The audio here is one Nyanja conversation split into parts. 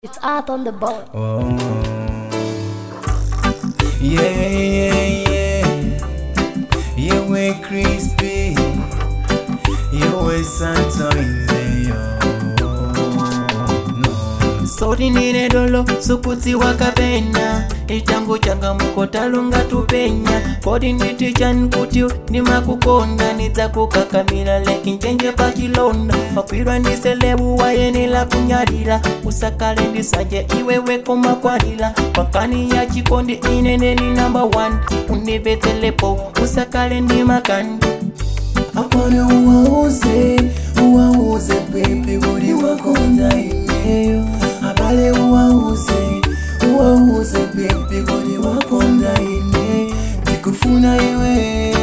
It's art on the board. Oh. Yeah, yeah, yeah. Yeah, we crispy. Yeah, we Santo in no. Sori nine dolo suputi wakapenya itangu changamuko talunga tupenya kodi nditi chani kuti ndimakukonda nidzakukakamira lekinjenje pachilonda wakwirwa ndi selebu wayenera kunyadira usakale ndisanje iwewe komakwalira pakani ya chikondi inene ni namba 1 undipetselepo usakale ndi makani apana uwauze uwauze pepe buri wakonda ineyo abale uwauze uwauze pepe buri wakonda ine ndikufuna iwe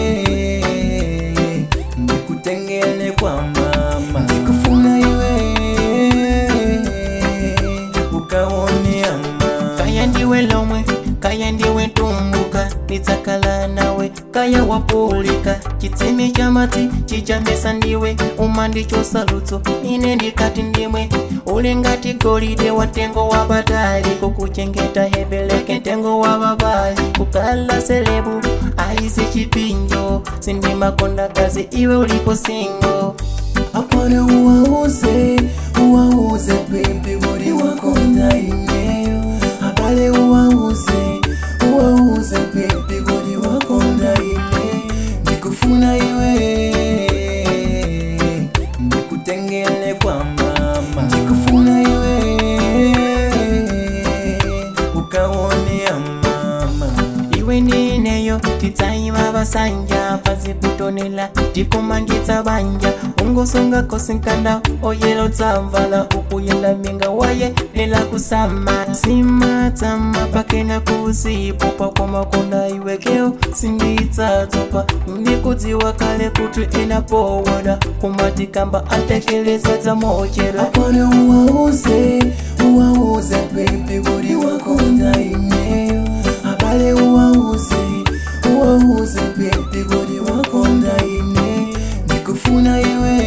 ndikutengele kwa mama ndikufuna iwe ukaone ama kaya ndiwe lomwe kaya ndiwe tumbuka nitsakala nawe kaya wapulika chitsime cha mati chichamesa ndiwe uma ndicho salutso ine ndikati ndimwe uli ngati golide wa tengo wa batali kukuchengeta hebeleke tengo wa babali kukala selebu aisi chipinjo sindimakonda kazi iwe ulipo singo apana uwauze uwauze pepe buri wakonda ineyo abale uwauze uwauze pepe buri wakonda ine ndikufuna iwe ndikutengele kwa mama ndikufuna iwe ukaone ya mama iwe ndineyo titsaima vasanja pazikutonela tikumangitsa banja ungosunga kosinkanda oyelo tsamvala ukuyenda minga waye lela kusama simatsama pakena kusipo pakwamakonda iwekeo sinditsatsopa ndikudziwa kale kuti inapowoda kumatikamba atekeleza dzamochera apana uwauze uwauze pepe buri wakonda ineyo abale uwauze uwauze pepe buri wakonda ine ndikufuna iwe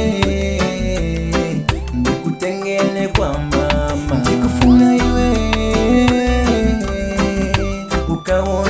ndikutengele kwa mama ndikufuna iwe ukaone